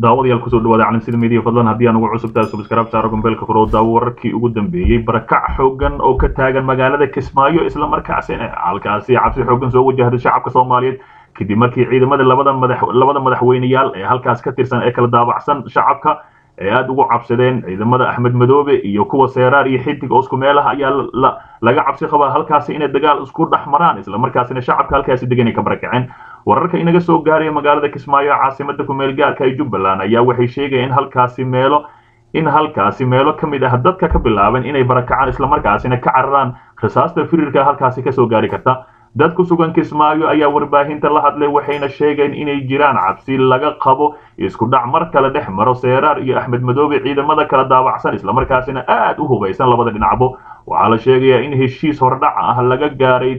daawadayaal kusoo dhawaada calansida media fadlan haddii aan ugu cusubtahay subscribe saaro gombeelka furo daawo wararkii ugu dambeeyey barakac xoogan oo ka taagan magaalada kismaayo isla markaasina halkaasi cabsi xoogan soo wajahday shacabka soomaaliyeed kadib markii ciidamada labada madax labada madaxweyneyaal ee halkaas ka tirsan ee kala daabacsan shacabka ee aada ugu cabsadeen ciidamada axmed madoobe iyo kuwa seeraar iyo xidig oo isku meelaha ayaa laga cabsi qabaa halkaasi inay dagaal isku dhex maraan isla markaasina shacabka halkaasi degan ay ka barakaceen wararka inaga soo gaaraya magaalada kismaayo caasimada kumeel gaarka ee jubbaland ayaa waxay sheegaya in halkaasi meelo in halkaasi meelo ka mid ah dadka ka bilaaban inay barakacaan islamarkaasina ka cararaan rasaasta firirka halkaasi kasoo gaari karta dad ku sugan kismaayo ayaa warbaahinta la hadlay waxayna sheegeen inay jiraan cabsi laga qabo isku dhac mar kale dhex maro seeraar iyo axmed madoobe ciidamada kala daabacsan islamarkaasina aad u hubaysan labada dhinacbo waxaa la sheegayaa in heshiis hordhaca ah laga gaaray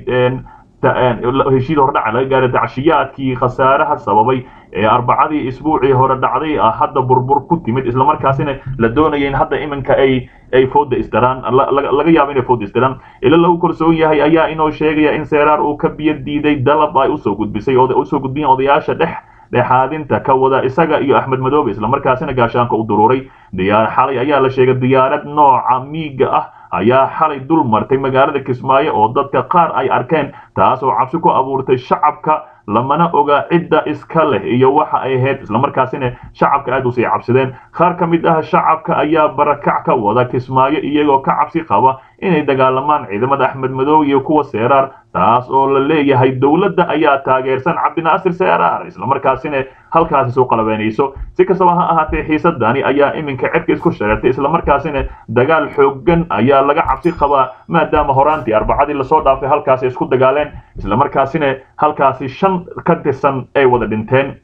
heshiis hordhaca laga gaaray dacshiyaadkii khasaaraha sababay ee arbacadii isbuucii hore dhacday ah hadda burbur ku timid islamarkaasina la doonaya in hadda iminka ay ay fooda isdaraan laga yaabo inay fooda isdaraan ila lagu kalsoon yahay ayaa inoo sheegaya in seeraar uu ka biyo diiday dalab ay usoo gudbisay usoo gudbiyeen odayaasha dhex dhexaadinta ka wada isaga iyo axmed madoobe islamarkaasina gaashaanka u duruuray diyaar xalay ayaa la sheegay diyaarad nooca miiga ah ayaa xalay dul martay magaalada kismaayo oo dadka qaar ay arkeen taas oo cabsi ku abuurtay shacabka lamana oga cidda iska leh iyo waxa ay ahayd islamarkaasina shacabka aad usii cabsadeen qaar ka mid ah shacabka ayaa barakac ka wada kismaayo iyagoo ka cabsi qaba inay dagaalamaan ciidamada axmed madoobe iyo kuwa seeraar taas oo la leeyahay dowladda ayaa taageersan cabdinaasir seeraar islamarkaasina halkaasi soo qalabeynayso si kastaba ha ahaatee xiisadani ayaa iminka cedka isku shareertay islamarkaasina dagaal xoogan ayaa laga cabsi qabaa maadaama horaantii arbacadii lasoo dhaafay halkaasi isku dagaaleen islamarkaasina halkaasi shan ka tirsan ay wada dhinteen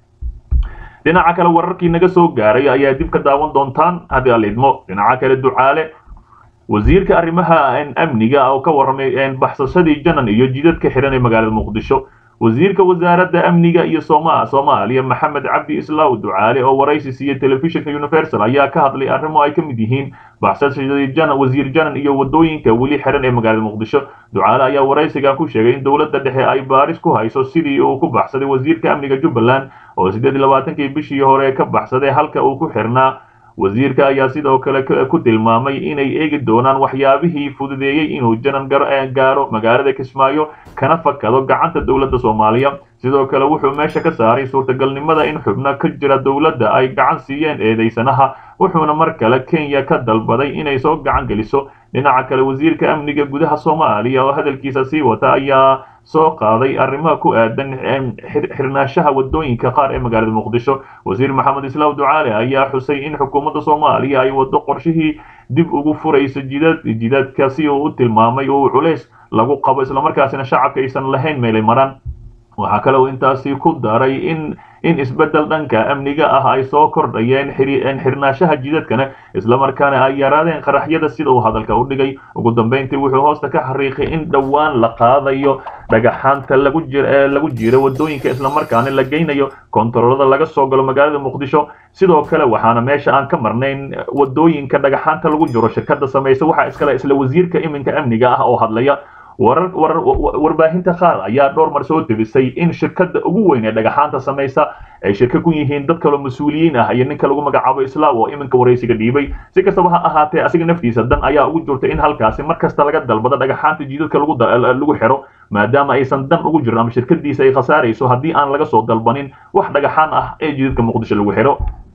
dhinaca kale wararkii naga soo gaaray ayaa dib ka daawan doontaan haddii aan idmo dhinaca kale ducaale wasiirka arrimaha amniga oo ka warramay baxsashadii janan iyo jidadka xihan ee magaalada muqdisho wasiirka wasaaradda amniga iyo soomaaliya maxamed cabdi islaaw ducaale oo waraysi siiyey telefishinka universal ayaa ka hadlay arrimo ay ka mid yihiin baxsashadii janan wasiir janan iyo wadooyinka weli xihan ee magaalada muqdisho ducaale ayaa waraysiga ku sheegay in dowladda dhexe ay baaris ku hayso sidii uu ku baxsaday wasiirka amniga jubbaland oo siddeed iyo labaatankii bishii hore ka baxsaday halka uu ku xirnaa wasiirka ayaa sidoo kale ku tilmaamay inay eegi doonaan waxyaabihii fududeeyey inuu janan gaaro magaalada kismaayo kana fakado gacanta dowladda soomaaliya sidoo kale wuxuu meesha ka saaray suurtagalnimada in xubno ka jira dowladda ay gacan siiyeen eedaysanaha wuxuuna mar kale kenya ka dalbaday inay soo gacan geliso dhinaca kale wasiirka amniga gudaha soomaaliya oo hadalkiisa sii wata ayaa soo qaaday arrimaha ku aadan xirnaashaha wadooyinka qaar ee magaalada muqdisho wasiir maxamed islaaw ducaale ayaa xusay in xukuumadda soomaaliya ay wado qorshihii dib ugu furayso jidad jidadka si uu u tilmaamay oo culays lagu qabo islamarkaasina shacabka aysan lahayn meelay maraan waxaa kale uu intaasi ku daray in in isbeddel dhanka amniga ah ay soo kordhayeen xirnaashaha jidadkana islamarkaana ay yaraadeen qaraxyada sida uu hadalka u dhigay ugu dambeyntii wuxuu hoosta ka xariiqay in dhowaan la qaadayo dhagaxaanta lagu lagu jiro wadooyinka islamarkaana la geynayo kontaroolada laga soo galo magaalada muqdisho sidoo kale waxaana meesha aan ka marnayn wadooyinka dhagaxaanta lagu jiro shirkada samaysa waxaa iskale isla wasiirka iminka amniga ah oo hadlaya warar warar warbaahinta qaar ayaa dhowr mar soo tebisay in shirkada ugu weyn ee dhagaxaanta samaysa ay shirka ku yihiin dad kaloo mas-uuliyiin ah iyo ninka lagu magacaabo islaaw oo iminka waraysiga dhiibay si kastaba ha ahaatee asiga naftiisa dan ayaa ugu jirta in halkaasi mar kasta laga dalbado dhagaxaanta jidadka lagu lagu xiro maadaama aysan dan ugu jirin ama shirkadiisa ay khasaarayso haddii aan laga soo dalbanin wax dhagaxaan ah ee jidadka muqdisho lagu xiro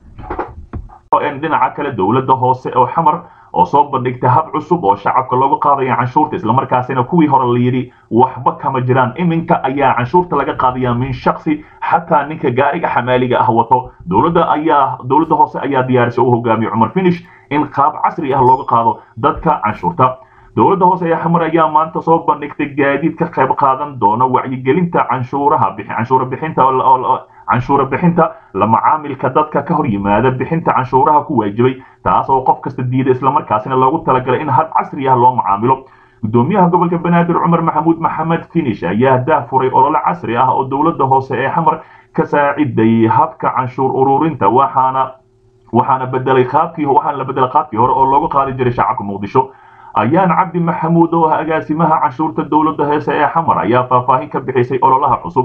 dhinaca kale dowladda hoose oo xamar oo soo bandhigtay hab cusub oo shacabka looga qaadaya canshuurta islamarkaasina kuwii hore la yidhi waxba kama jiraan iminka ayaa canshuurta laga qaadaya min shaksi xataa ninka gaariga xamaaliga ah wato dowladda ayaa dowladda hoose ayaa diyaarisay u hogaamiye cumar finish in qaab casri ah looga qaado dadka canshuurta dowladda hoose ee xamar ayaa maanta soo bandhigtay gaadiid ka qayb qaadan doona wacyigelinta canshuuraha canshuura bixinta canshuura bixinta la macaamilka dadka ka hor yimaada bixinta canshuuraha ku waajibay taas oo qof kasta diida islamarkaasina loogu talagalay in hab casri ah loo macaamilo gudoomiyaha gobolka banaadir cumar maxamuud maxamed finish ayaa daafuray olole casri ah oo dowladda hoose ee xamar ka saaciday habka canshuur ururinta waxaana waxaana bedelay qaabkii waxaana la bedelay qaabkii hore oo looga qaadi jiray shacabka muqdisho ayaan cabdi maxamuud oo ah agaasimaha canshuurta dowladda heese ee xamar ayaa faahfaahin ka bixisay ololaha cusub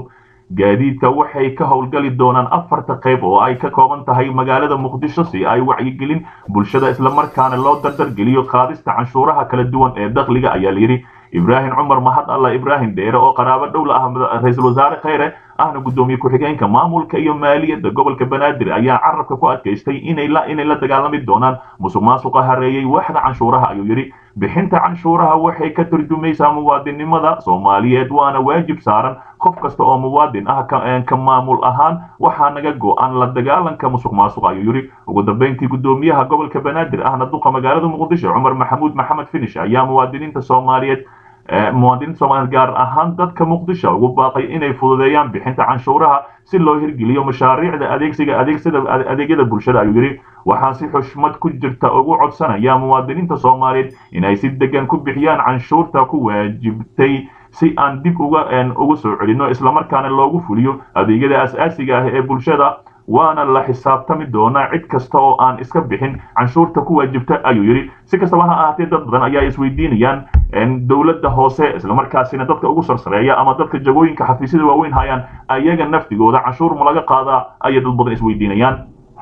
gaadiidka waxay ka howlgali doonaan afarta qayb oo ay ka kooban tahay magaalada muqdisho si ay wacyigelin bulshada islamarkaana loo dardargeliyo qaadista canshuuraha kala duwan ee dakhliga ayaa layidhi ibraahim cumar mahad alla ibraahim dheere oo qaraabo dhowla ah ra-iisul wasaare kheyre ahna guddoomiye ku-xigeenka maamulka iyo maaliyadda gobolka banaadir ayaa carabka ku adkaystay inay la inay la dagaalami doonaan musuq maasuqa hareeyey waaxda canshuuraha ayuu yidhi bixinta canshuuraha waxay ka turjumaysaa muwaadinimada soomaaliyeed waana waajib saaran qof kasta oo muwaadin ah ka maamul ahaan waxaa naga go-an la dagaalanka musuq maasuq ayuu yidhi ugu dambeyntii guddoomiyaha gobolka banaadir ahna duqa magaalada muqdisho cumar maxamuud maxamed finish ayaa muwaadiniinta soomaaliyeed muwaadiniinta soomaaliyeed gaar ahaan dadka muqdisho ugu baaqay inay fududeeyaan bixinta canshuuraha si loo hirgeliyo mashaariicda adeegsiga adeegsada adeegyada bulshada ayuu yidhi waxaan si xushmad ku jirta ugu codsanaya muwaadiniinta soomaaliyeed inay si degan ku bixiyaan canshuurta ku waajibtay si aan dib uga uga soo celinno islamarkaana loogu fuliyo adeegyada as-aasiga ah ee bulshada waana la xisaabtami doonaa cid kasta oo aan iska bixin canshuurta ku waajibta ayuu yidhi si kastaba ha ahaatee dad badan ayaa isweydiinayaan dowladda hoose islamarkaasina dadka ugu sarsareeya ama dadka jagooyinka xafiisyada waaweyn hayaan ayaga naftigooda canshuur ma laga qaadaa ayay dad badan isweydiinayaan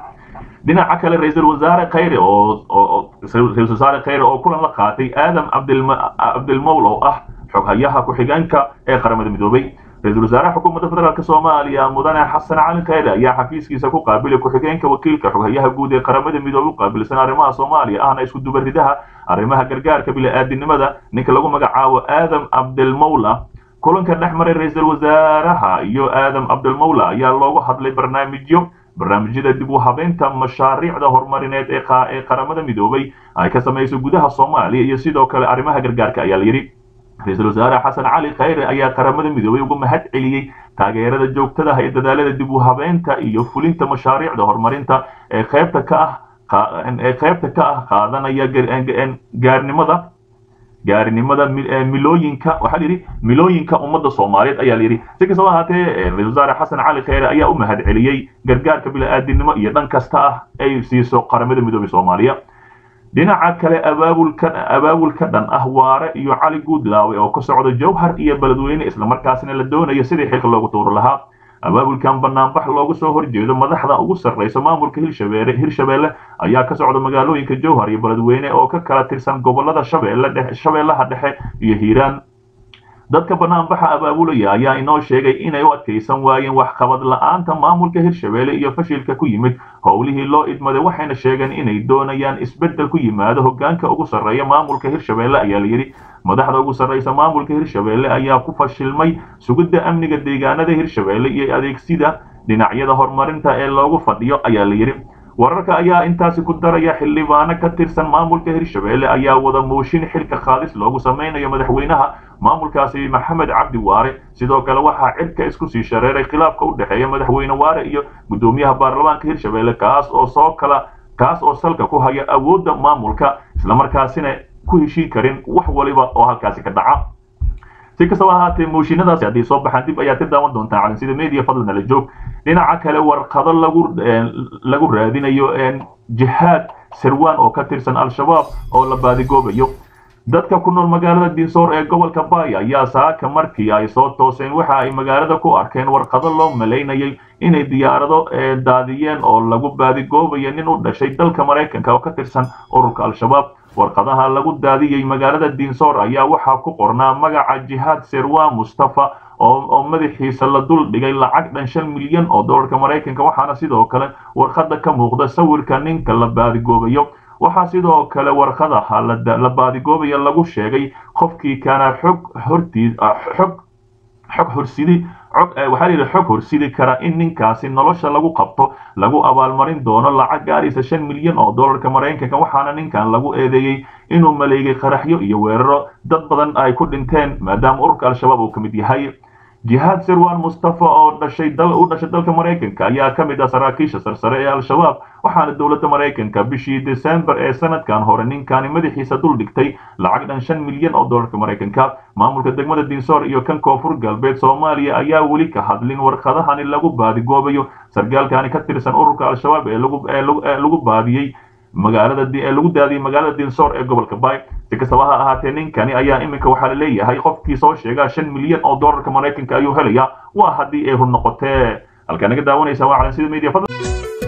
dhinaca kale ra-iisul wasaare kheyre oo ra-isul wasaare kheyre oo kulan la qaatay aadam cabdilmowl oo ah xoghayaha ku-xigeenka ee qaramada midoobay ra-isul wasaaraha xukuumadda federaalk soomaaliya mudane xasan cali kheyre ayaa xafiiskiisa ku qaabilay ku-xigeenka wakiilka xoghayaha guud ee qaramada midoobay u qaabilsan arrimaha soomaaliya ahna isku dubaridaha arrimaha gargaarka bili-aadinimada ninka lagu magacaabo aadam cabdilmowla kulanka dhex maray ra-iisul wasaaraha iyo aadam cabdilmowla ayaa loogu hadlay barnaamijyo barnaamijyada dib u habeynta mashaariicda horumarineed ee qaramada midoobay ay ka samayso gudaha soomaaliya iyo sidoo kale arrimaha gargaarka ayaa layidhi ra-iisul wasaare xasan cali kheyre ayaa qaramada midoobay uga mahad celiyey taageerada joogtadaha ee dadaalada dib u habeynta iyo fulinta mashaariicda horumarinta ee qaybta ka ah ee qaybta ka ah qaadanaya gaarnimada gaarinimada milooyinka waxaa layidhi milooyinka ummadda soomaaliyeed ayaa layidhi si kastaba ahaatee ra-isul wasaare xasan cali kheyre ayaa u mahad celiyey gargaarka bili-aadinimo iyo dhan kasta ah ay siiso qaramada midoobay soomaaliya dhinaca kale abaabulka abaabulka dhan ah waare iyo cali guudlaawe oo ka socda jowhar iyo beledweyne islamarkaasina la doonayo sidii xilka loogu tuuri lahaa abaabulkan banaanbax looga soo horjeedo madaxda ugu sarreysa maamulka hirshabeelle hirshabeelle ayaa ka socda magaalooyinka jowhar iyo beledweyne oo ka kala tirsan gobolada shabeelle dhexe shabeellaha dhexe iyo hiiraan dadka banaanbaxa abaabulaya ayaa inoo sheegay inay u adkaysan waayeen waxqabad la-aanta maamulka hirshabeelle iyo fashilka ku yimid howlihii loo idmaday waxayna sheegeen inay doonayaan isbeddel ku yimaado hoggaanka ugu sarreeya maamulka hirshabeelle ayaa layidhi madaxda ugu sarreysa maamulka hirshabeelle ayaa ku fashilmay sugidda amniga deegaanada hirshabeelle iyo adeegsida dhinacyada horumarinta ee loogu fadhiyo ayaa layidhi wararka ayaa intaasi ku daraya xildhibaano ka tirsan maamulka hirshabeelle ayaa wada mooshin xilka qaadis loogu samaynayo madaxweynaha maamulkaasi maxamed cabdi waare sidoo kale waxaa cirka isku sii shareeray khilaafka u dhexeeya madaxweyne waare iyo guddoomiyaha baarlamaanka hirshabeelle kaas oo soo kala kaas oo salka ku haya awoodda maamulka islamarkaasina ku heshiin karin wax waliba oo halkaasi ka dhaca si kastaba ahaatee mooshinadaasi haddii soo baxaan dib ayaad ka daawan doontaa calansida media fadlan ala joog dhinaca kale warqado lagu lagu raadinayo jihaad sirwan oo ka tirsan al-shabaab oo la baadigoobayo dadka ku nool magaalada dinsoor ee gobolka baaya ayaa saaka markii ay soo tooseen waxa ay magaalada ku arkeen warqado loo malaynayay inay diyaarado daadiyeen oo lagu baadigoobayo nin u dhashay dalka maraykanka oo ka tirsan ururka al-shabaab warqadaha lagu daadiyey magaalada dinsoor ayaa waxaa ku qornaa magaca jihaad sirwan mustafa oo madaxiisa la dul dhigay lacag dhan shan milyan oo dollarka maraykanka waxaana sidoo kale warqada ka muuqda sawirka ninka la baadigoobayo waxaa sidoo kale warqadaha la baadigoobayo lagu sheegay qofkii kaana xog hortii xog xog horsidi waxaa layidhi xog horsidi kara in ninkaasi nolosha lagu qabto lagu abaalmarin doono lacag gaaraysa shan milyan oo dollarka maraykanka waxaana ninkan lagu eedeeyey inuu maleegay qaraxyo iyo weeraro dad badan ay ku dhinteen maadaama ururka al-shabaab uu ka mid yahay jihaad sirwan mustafa oo dhashay dal u dhashay dalka maraykanka ayaa ka mid ah saraakiisha sarsare ee al-shabaab waxaana dowladda maraykanka bishii desembar ee sanadkan hore ninkani madaxiisa dul dhigtay lacag dhan shan milyan oo dollarka maraykanka maamulka degmada dinsoor iyo kan koonfur galbeed soomaaliya ayaa weli ka hadlin warqadahani lagu baadigoobayo sargaalkani ka tirsan ururka al-shabaab ee lagu baadiyey magaalada lagu daadiyey magaalada dinsoor ee gobolka bay si kastaba ha ahaatee ninkani ayaa iminka waxaa la leeyahay qofkii soo sheega shan milyan oo doolarka maraykanka ayuu helayaa waa haddii ay run noqotee halkaa naga daawanaysa waa calansida media